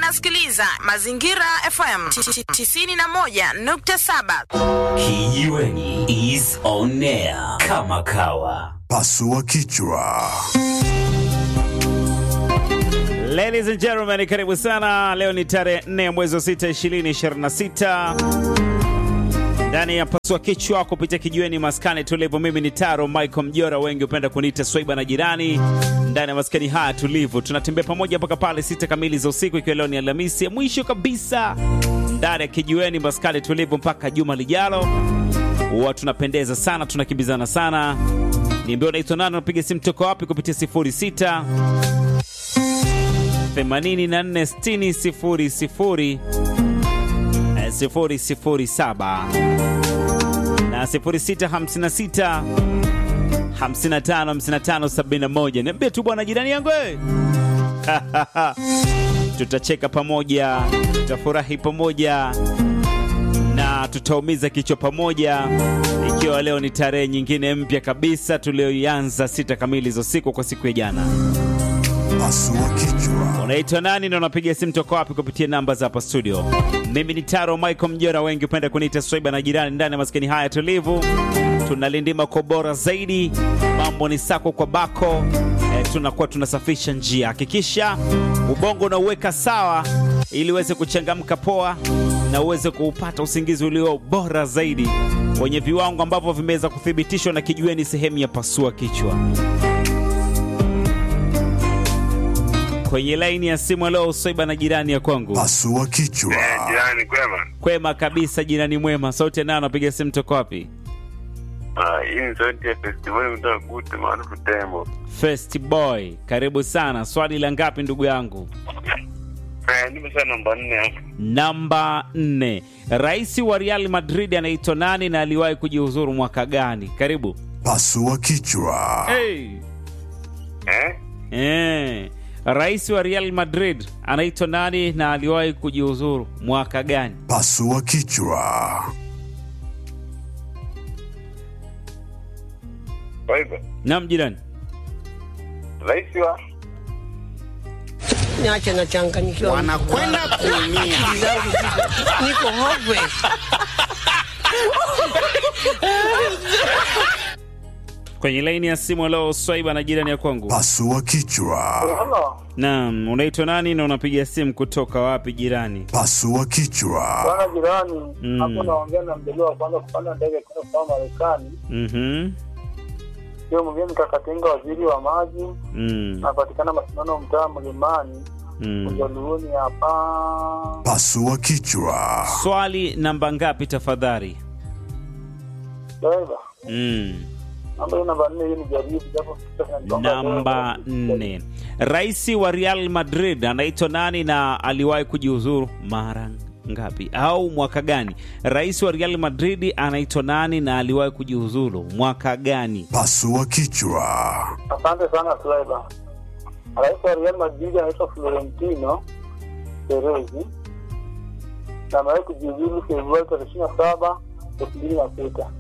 unasikiliza Mazingira FM 91.7. Kijiweni is on air kama kawa. Pasua kichwa. Ladies and gentlemen, karibu sana. Leo ni tarehe 4 ya mwezi wa 6 2026 ndani ya pasua kichwa kupitia kijiweni maskani tulivu. Mimi ni Taro Michael Mjora, wengi hupenda kuniita Swaiba na jirani. Ndani ya maskani haya tulivu, tunatembea pamoja mpaka pale sita kamili za usiku, ikiwa leo ni Alhamisi ya mwisho kabisa ndani ya kijiweni maskani tulivu mpaka juma lijalo. Huwa tunapendeza sana, tunakimbizana sana. Niambia unaitwa nani, unapiga simu toka wapi kupitia 06 84 60 00 007 na 0656 55 55 71. Niambie tu bwana, jirani yangu wewe. Tutacheka pamoja, tutafurahi pamoja na tutaumiza kichwa pamoja, ikiwa leo ni tarehe nyingine mpya kabisa tulioianza sita kamili za usiku kwa siku ya jana. Pasua kichwa. Unaitwa nani na unapiga simu toka wapi kupitia namba za hapa studio? Mimi ni Taro Michael Mjora, wengi upenda kuniita Swaiba na jirani. Ndani ya maskani haya tulivu, tunalindima kwa bora zaidi, mambo ni sako kwa bako e, tunakuwa tunasafisha njia. Hakikisha ubongo unauweka sawa ili uweze kuchangamka poa na uweze kuupata usingizi ulio bora zaidi wenye viwango ambavyo vimeweza kuthibitishwa na kijiweni sehemu ya pasua kichwa. Kwenye laini ya simu leo Swaiba na jirani ya kwangu. Pasua kichwa. Jirani kwema. Kwema kabisa, jirani mwema. Sauti nayo anapiga simu toka wapi? Ah, hii ni sauti ya festivali kutoka Gute maarufu Tembo. First boy, karibu sana. Swali la ngapi ndugu yangu? Eh, nipo sana namba nne hapo. Namba nne. Rais wa Real Madrid anaitwa nani na aliwahi kujihuzuru mwaka gani? Karibu. Pasua kichwa. Hey. Eh? Eh. Rais wa Real Madrid anaitwa nani na aliwahi kujihuzuru mwaka gani? Pasua kichwa. Waiba. Naam jirani. Rais wa Niache nachanganyikiwa. wanakwenda kuumia. Akili zangu ziko- niko hopeless. Kwenye laini ya simu leo Swaiba na jirani ya kwangu. Pasua kichwa. Naam, unaitwa nani na unapiga simu kutoka wapi jirani? Pasua kichwa. Bwana jirani, Mm. hapo naongea na mjaliwa wa kwanza kupanda ndege kwenda kwa Marekani. Mhm. Sio mwingine Kakatinga, waziri wa maji, Mm. napatikana mashindano mtaa Mlimani, Mm. Ujaluoni hapa. Pasua kichwa. Swali namba ngapi tafadhali? Beba, Mm. namba hii namba nne, hii ni jaribu japo kichwa kinanigonga Namba leo. nne. Rais wa Real Madrid anaitwa nani na aliwahi kujihuzuru mara ngapi au mwaka gani? Rais wa Real Madrid anaitwa nani na aliwahi kujihuzuru mwaka gani? Pasua kichwa. Asante sana Swaiba. Rais wa Real Madrid anaitwa Florentino Perez na amewahi kujiuzulu Februari tarehe ishirini na saba elfu mbili na sita.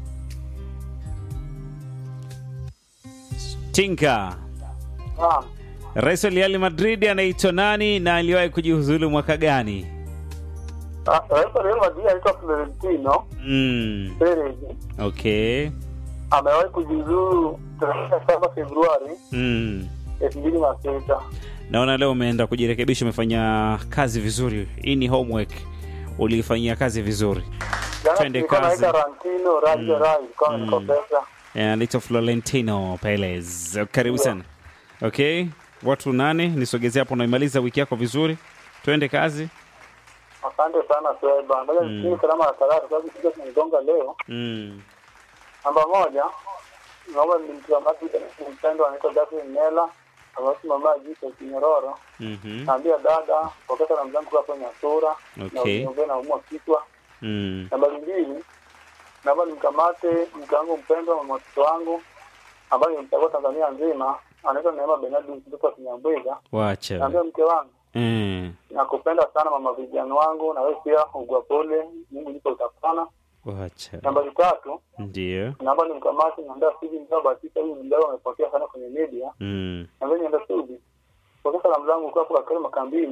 Tinka. Naam. Rais wa Real Madrid anaitwa nani na aliwahi kujihuzuru mwaka gani? Ah, Rais wa Real Madrid anaitwa Florentino Mm. Perez Okay. amewahi kujiuzuru tarehe ishirini na saba Februari Mm. elfu mbili na sita. Naona leo umeenda kujirekebisha, umefanya kazi vizuri. Hii ni homework, uliifanyia kazi vizuri. Jana Twende tulikuwa na kazi. Tarantino Raja Rai kama Mm. nikopesa. Eh, anaitwa Florentino Perez. Karibu Yeah. sana. Okay, watu nane, nisogezea hapo, naimaliza wiki yako vizuri. Twende kazi. Asante sana Swaiba. Ngoja Mm. nisikie salama na salama kwa sababu kichwa kinanigonga leo. Mm. Namba moja, naomba nimtazamaji mpendo anaitwa Jacqueline Nela amesimama jiko Kinyororo. Mhm. Naambia dada pokea na mzangu kwa kwenye sura na Okay. uniongee na umwa kichwa. Mm. Nambari mbili, naomba nimkamate mke wangu mpendwa mama watoto wangu ambaye nimchagua Tanzania nzima anaitwa Neema Benadi mtoto wa Kinyambwiga. Wacha. Naambia mke wangu Mm. nakupenda sana mama vijana wangu, na wewe pia ugwa pole, Mungu yupo utapona. Wacha. Nambari tatu, Ndio. naomba nimkamate niambia Steve Mzee Batika, huyu mdau amepokea sana kwenye media. Mm. Na mimi nienda Steve, pokea salamu zangu kwa hapo Kakari Makambini,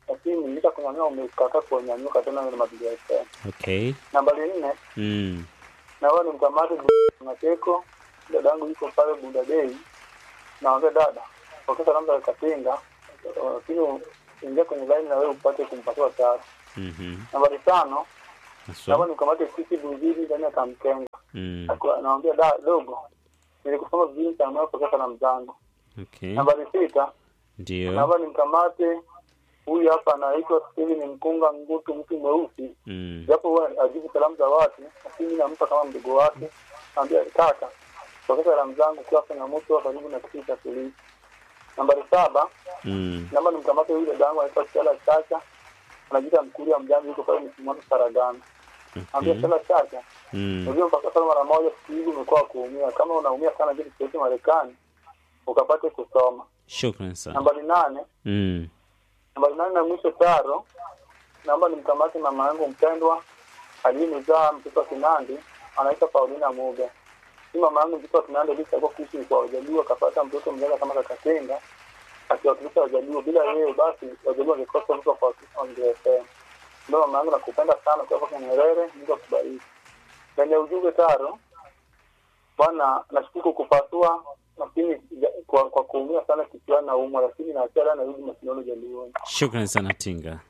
lakini licha kunyanyua umekataa kunyanyuka tena na mapigo ya FM. Okay. Nambari nne Mm. naomba nimkamate Mateko, dada yangu yuko pale Bunda Day, naambia dada, pokea salamu za Katinga, lakini ingia kwenye line na wewe upate kumpatia tatu. Mhm. Nambari tano Haswa. naomba nimkamate sisi Buzidi ndani ya Kamkenga, Mm. Akiwa- naambia da dogo, nilikusoma vizuri sana, naomba pokea salamu zangu. Okay. Nambari sita Ndio. naomba nimkamate huyu hapa anaitwa Steven Mkunga Ngutu, mtu mweusi Mm. japo huwa ajibu salamu za watu, lakini nampa kama mdogo wake, naambia kaka, pokea salamu zangu kwa changamoto wa karibu na kituo cha polisi. Nambari saba, Mm. naomba nimkamate huyu dada yangu anaitwa Stella Chacha, anajiita mkulia mjambo, yuko pale Msimamo Saragana. Naambia Okay. Stella Chacha, Mm. unajua mpaka sana mara moja siku hizi umekuwa kuumia, kama unaumia sana kitu chochote Marekani ukapate kusoma. Shukran sana. Nambari nane, Mm. nambari nane na mwisho taro, naomba nimkamate mama yangu mpendwa aliyenizaa mtoto wa Kinandi anaitwa Paulina Muga. Si mama yangu mtoto wa Kinandi aliyechagua kuishi kwa Wajaluo akapata mtoto mmoja kama Kakatenga akiwakilisha Wajaluo. Bila yeye basi Wajaluo wangekosa mtu wa kuwakilisha wangesema. Ndio mama yangu nakupenda sana kwa kwa Nyerere, Mungu akubariki. Kwenye ujumbe taro, bwana nashukuru kupasua lakini ja- kwa, kwa kuumia sana kichwani na umwa, lakini naachana na rudi mashindano Jaluoni. Shukran sana Tinga.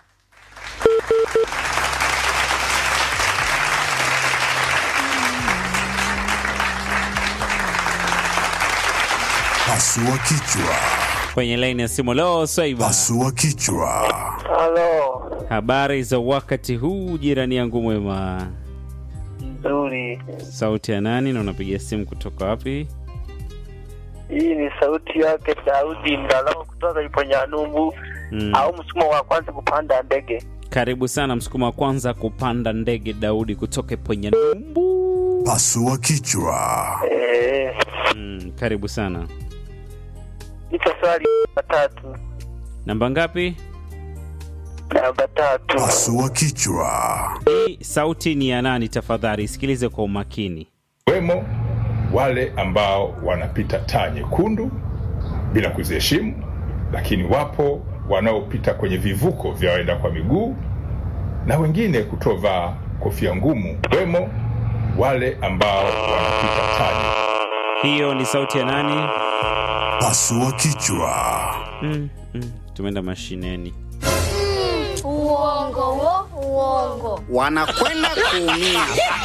Pasua kichwa. Kwenye laini ya simu leo Swaiba. Pasua kichwa. Halo, Habari za wakati huu jirani yangu mwema. nzuri. Sauti ya nani na unapiga simu kutoka wapi? Hii ni sauti yake Daudi Ndalao kutoka Iponyanumbu Mm. au msumo wa kwanza kupanda ndege. Karibu sana msukuma wa kwanza kupanda ndege Daudi kutoka Ponyanyumbu. Pasua kichwa. Eh, Mm, karibu sana. nipo swali namba tatu. Namba ngapi? Namba tatu. Pasua kichwa. Hii sauti ni ya nani tafadhali? Sikilize kwa umakini. wemo wale ambao wanapita taa nyekundu bila kuziheshimu, lakini wapo wanaopita kwenye vivuko vya waenda kwa miguu na wengine kutovaa kofia ngumu. Wemo wale ambao wanapita taa nyekundu. Hiyo ni sauti ya nani? Pasua kichwa. Mm, mm. Tumeenda mashineni. Uongo wo, uongo. wanakwenda kuumia.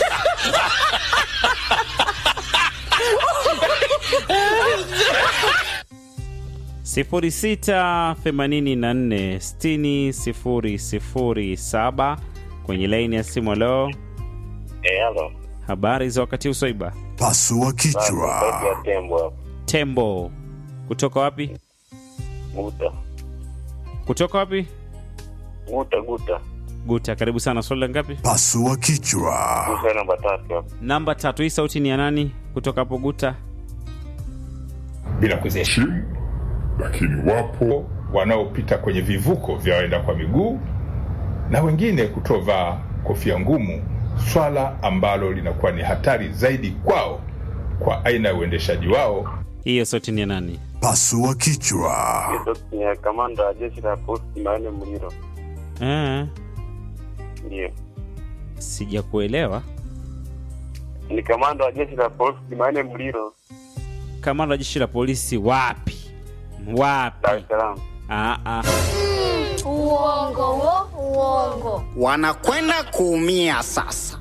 sifuri sita themanini na nne sitini sifuri sifuri saba kwenye laini ya simu. Leo Eh, halo. habari za wakati huu Swaiba? Pasua Sauti ya kichwa. tembo hapo. Tembo kutoka wapi? Guta. Kutoka wapi? Guta guta. Guta. Karibu sana. Swali la ngapi? Pasua kichwa. Guta namba tatu hapo. Namba tatu. Hii sauti ni ya nani kutoka hapo Guta? bila kuziheshimu, lakini wapo wanaopita kwenye vivuko vya waenda kwa miguu na wengine kutovaa kofia ngumu, swala ambalo linakuwa ni hatari zaidi kwao kwa aina ya uendeshaji wao. Hiyo sauti ni ya nani? Pasua kichwa. Hiyo sauti ni ya kamanda wa jeshi la polisi Maene Muliro. Eh, Ndio. sijakuelewa. Ni kamanda wa jeshi la polisi Maene Muliro, Kamanda wa jeshi la polisi wapi? Wapi? Dar es Salaam. Ah, ah. Uongo wo, uongo. wanakwenda kuumia sasa.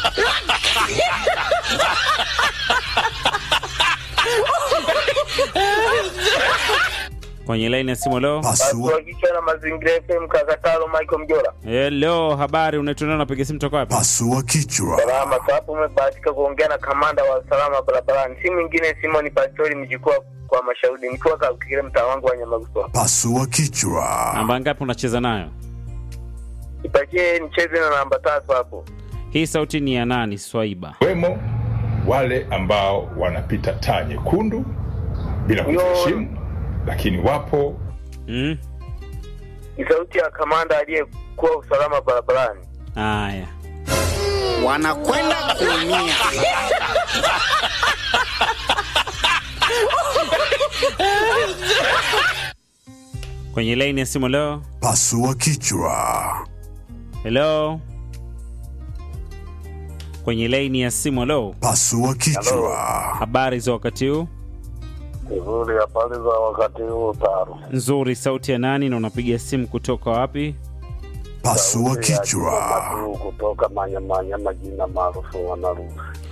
Kwenye laini ya simu leo. Pasua, kichwa na mazingira FM Kakatalo Michael Mjora. Hello, habari, unaitwa nani? Unapiga simu toka wapi? pasua kichwa. Salama hapo, umebahatika kuongea na kamanda wa usalama barabarani, si mwingine Simon Pastori mjukuu kwa mashauri, nikiwa kakile mtaa wangu wa Nyamaguso. Pasua kichwa. Namba ngapi unacheza nayo? Ipatie nicheze na namba tatu hapo. Hii sauti ni ya nani? Swaiba. Wemo wale ambao wanapita taa nyekundu bila kuziheshimu, lakini wapo Mm? Ni sauti ya kamanda aliyekuwa usalama barabarani. Haya. Wanakwenda kuumia. kwenye laini ya simu leo. Pasua kichwa. Hello, kwenye laini ya simu leo. Pasua kichwa. Habari za wakati huu? Nzuri, habari za wakati huu Taro? Nzuri. Sauti ya nani na unapiga simu kutoka wapi? Pasua Sauti ya kichwa. Juma Madu kutoka Manyamanya, majina maarufu wanarusi.